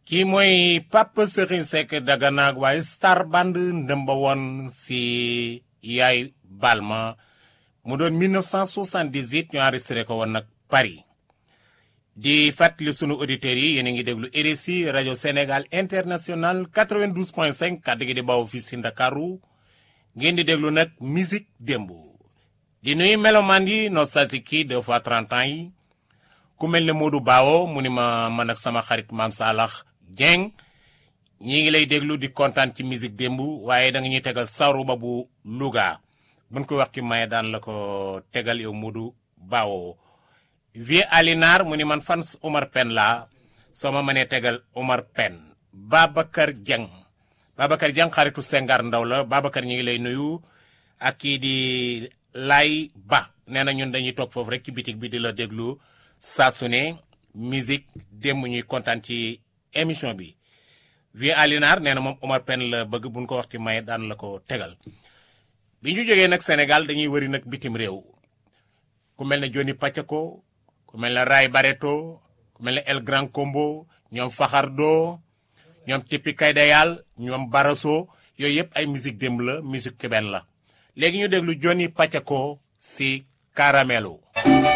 kii mooy Pape Serigne Seck Dagana waaye star band ndëmba woon si yaay Balma mu doon 1978 ñu enregistré ko woon nag Paris di fàttali sunu auditeurs yi yéen a ngi déglu RSI rajo Sénégal international 92.5 kàddu gi di bawoo fii si Ndakaaru ngeen di déglu nag musique démb di nuyu melomaan yi nostalgique yi deux fois 30 ans yi ku mel ne Modou Bawo mu ni ma man ak sama xarit maam Salax Dieng ñi ngi lay déglu di kontaan ci musique démb waaye da nga ñuy tegal saruba bu Louga buñ ko wax ki maye daan la ko tegal yow Modou Bawo vie Alinar mu ni man fan Omar Pen la soo ma mënee tegal Omar Pen Babacar Dieng Babacar Dieng xaritu Sengar Ndaw la Babacar ñi ngi lay nuyu ak kii di Lay Ba nee na ñun dañuy toog foofu rek ci bitig bi di la déglu saa su ne musique démb ñuy kontaan ci émission bi vie Alinar nee na moom Omar Pen la bëgg buñ ko wax ci maye daan la ko tegal bi ñu jógee nag Sénégal dañuy wëri nag bitim réew ku mel ne Johnny Pacheco ku mel ne Ray Barreto ku mel ne El Grand Combo ñoom Faxardo ñoom Tipi Kaydayal ñoom Baraso yooyu yëpp ay musique démb la musique cubaine la léegi ñu déglu Johnny Pacheco si Caramelo